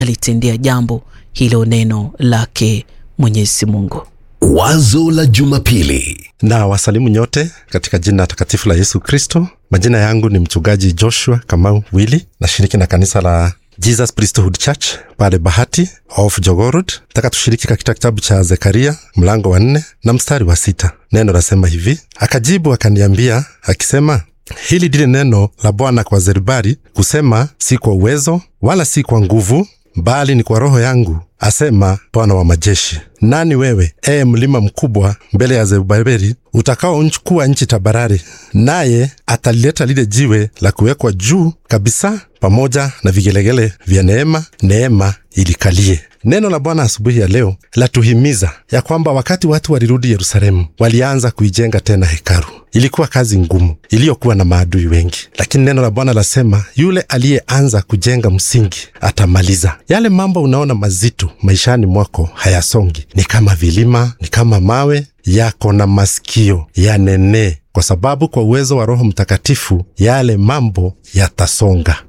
alitendea jambo hilo neno lake Mwenyezi Mungu. Wazo la Jumapili. na wasalimu nyote katika jina takatifu la Yesu Kristo. Majina yangu ni mchungaji Joshua Kamau Wili, nashiriki na kanisa la Jesus Priesthood Church pale Bahati of Jogorod. Nataka tushiriki katika kitabu cha Zekaria mlango wa nne na mstari wa sita. Neno lasema hivi: akajibu akaniambia akisema, hili ndilo neno la Bwana kwa Zerubabeli kusema, si kwa uwezo wala si kwa nguvu, bali ni kwa Roho yangu, asema Bwana wa majeshi. Nani wewe, ee mlima mkubwa mbele ya Zerubabeli, utakaochukua nchi tabarari, naye atalileta lile jiwe la kuwekwa juu kabisa, pamoja na vigelegele vya neema, neema ilikalie. Neno la Bwana asubuhi ya leo latuhimiza ya kwamba wakati watu walirudi Yerusalemu, walianza kuijenga tena hekalu. Ilikuwa kazi ngumu iliyokuwa na maadui wengi, lakini neno la Bwana lasema yule aliyeanza kujenga msingi atamaliza. Yale mambo unaona mazito maishani mwako hayasongi, ni kama vilima, ni kama mawe yako na masikio yanenee, kwa sababu kwa uwezo wa Roho Mtakatifu yale mambo yatasonga.